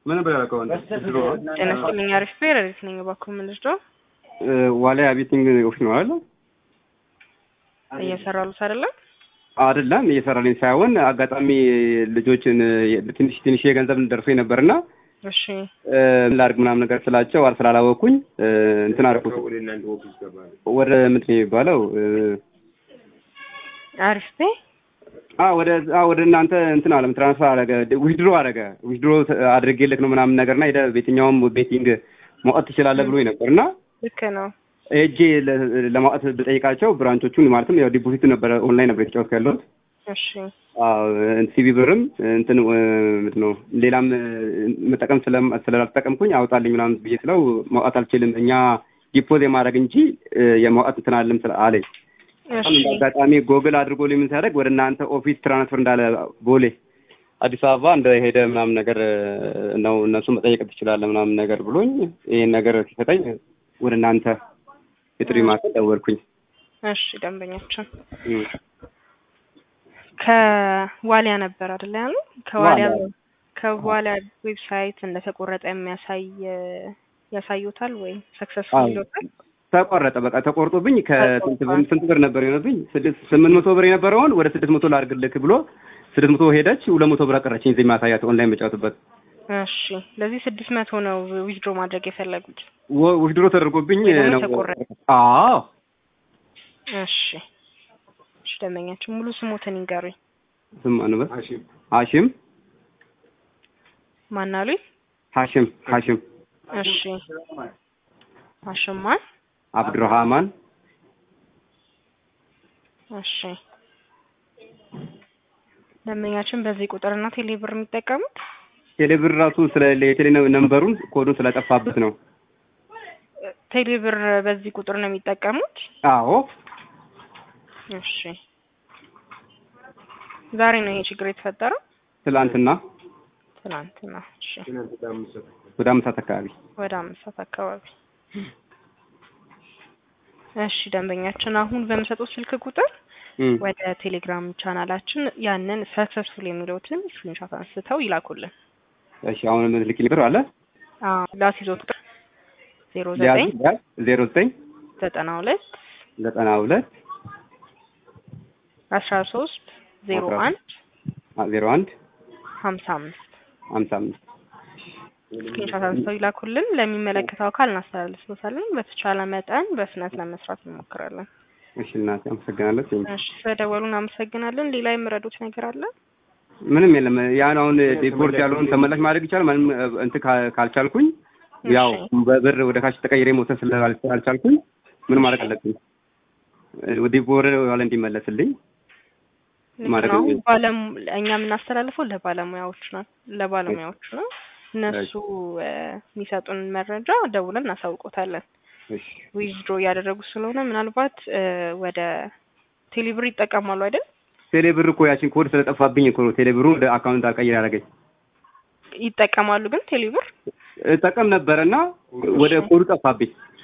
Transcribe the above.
ምን ነበር ያልከው አንተ? ድሮ ጤና ይስጥልኝ። አሪፍ ብሄር አሪፍ ነኝ። እባክዎ ምን ልርዳው? ዋሊያ ቤቲንግ ኦፊስ ነው አይደል? እየሰራሉት አይደለም? አይደለም እየሰራልኝ ሳይሆን አጋጣሚ ልጆችን ትንሽ ትንሽ የገንዘብ ደርሶኝ ነበርና እሺ ምን ላድርግ ምናምን ነገር ስላቸው አል ስላላወቅኩኝ እንትን አደረኩት። ወደ ምንድን ነው የሚባለው? አሪፍ ቤ አ ወደ አ ወደ እናንተ እንትን አለም ትራንስፈር አደረገ ዊዝድሮ አደረገ ዊዝድሮ አድርጌልክ ነው ምናምን ነገርና ሄደ በየትኛውም ቤቲንግ ማውጣት ትችላለህ ብሎኝ ነበርና ልክ ነው። ሄጄ ለማውጣት ብጠይቃቸው ብራንቾቹን ማለትም ያው ዲፖዚት ነበረ ኦንላይን ነበር የተጫወትኩ ያለሁት እሺ ሲቪ ብርም እንትን ምንድን ነው ሌላም መጠቀም ስላልተጠቀምኩኝ አውጣልኝ ምናምን ብዬ ስለው ማውጣት አልችልም እኛ ዲፖዝ የማድረግ እንጂ የማውጣት እንትን አለም አለኝ። እሺ አጋጣሚ ጎግል አድርጎ ምን ሲያደርግ ወደ እናንተ ኦፊስ ትራንስፈር እንዳለ ቦሌ አዲስ አበባ እንደሄደ ምናምን ነገር ነው እነሱ መጠየቅ ትችላለህ ምናምን ነገር ብሎኝ ይሄን ነገር ሲሰጠኝ ወደ እናንተ የጥሪ ማዕከል ደወልኩኝ። እሺ ደንበኛችን ከዋሊያ ነበር አይደል ያሉ? ከዋሊያ ከዋሊያ ዌብሳይት እንደተቆረጠ የሚያሳይ ያሳዩታል ወይ ሰክሰስፉል ይሎታል? ተቆረጠ። በቃ ተቆርጦብኝ ከስንት ብር ስንት ብር ነበር የሆነብኝ? ስድስት ስምንት መቶ ብር የነበረውን ወደ ስድስት መቶ ላድርግልክ ብሎ ስድስት መቶ ሄደች። ሁለት መቶ ብር አቀረችኝ እዚህ ማሳያት ኦንላይን መጫወትበት። እሺ ለዚህ ስድስት መቶ ነው ዊዝድሮ ማድረግ የፈለጉት? ውድድሮ ተደርጎብኝ ወይ ደግሞ ነው። ተቆረጠ? አዎ እሺ እሺ ደንበኛችን ሙሉ ስሞትን ይንገሩኝ። ስም አንበ ሀሽም ማን አሉኝ? ሀሽም ሀሽም እሺ አሽማን አብዱራህማን እሺ ደንበኛችን በዚህ ቁጥርና ቴሌ ብር የሚጠቀሙት ቴሌብር ራሱ ስለ የቴሌ ነምበሩን ኮዱን ስለጠፋበት ነው። ቴሌ ብር በዚህ ቁጥር ነው የሚጠቀሙት? አዎ እሺ ዛሬ ነው ይሄ ችግር የተፈጠረው? ትላንትና ትናንትና። እሺ ወደ አምስት ሰዓት አካባቢ ወደ አምስት ሰዓት አካባቢ። እሺ ደንበኛችን አሁን በምሰጡት ስልክ ቁጥር እም፣ ወደ ቴሌግራም ቻናላችን ያንን ሰክሰስፉል የሚለውትን ስክሪንሾት አንስተው ይላኩልን። እሺ አሁን ምልክ ብር አለ አዎ ላስይዞ ቁጥር ዜሮ ዘጠኝ ዜሮ ዘጠኝ ዘጠና ሁለት ዘጠና ሁለት አስራ ሶስት ዜሮ አንድ ዜሮ አንድ ሀምሳ አምስት ሀምሳ አምስት ስክሪንሾት አንስተው ይላኩልን። ለሚመለከተው አካል እናስተላልፍሎታለን። በተቻለ መጠን በፍጥነት ለመስራት እንሞክራለን። እሺ እናቴ አመሰግናለሁ። ቴንኪው። እሺ ስለደወሉ እናመሰግናለን። ሌላ የምረዱት ነገር አለ? ምንም የለም። ያን አሁን ዲፖርት ያለውን ተመላሽ ማድረግ ይቻላል። ምንም እንትን ካ- ካልቻልኩኝ ያው እሺ። በብር ወደ ካሽ ተቀይሬ መውሰድ ስላልቻልኩኝ ምን ማድረግ አለብኝ? ዲፖር ዋለ እንዲመለስልኝ ልክ ማድረግ ነው። ነው። ባለም እኛ የምናስተላልፈው ለባለሙያዎች ነው ለባለሙያዎች ነው። እነሱ እ፣ የሚሰጡን መረጃ ደውለን እናሳውቆታለን። እሺ ዊዝድሮ እያደረጉ ስለሆነ ምናልባት እ፣ ወደ ቴሌብር ይጠቀማሉ አይደል? ቴሌ ብር እኮ ያችን ኮድ ስለጠፋብኝ እኮ ነው ቴሌ ብሩ ወደ አካውንት አልቀይር ያደረገኝ። ይጠቀማሉ ግን ቴሌብር እጠቀም ነበረና ወደ ኮዱ ጠፋብኝ።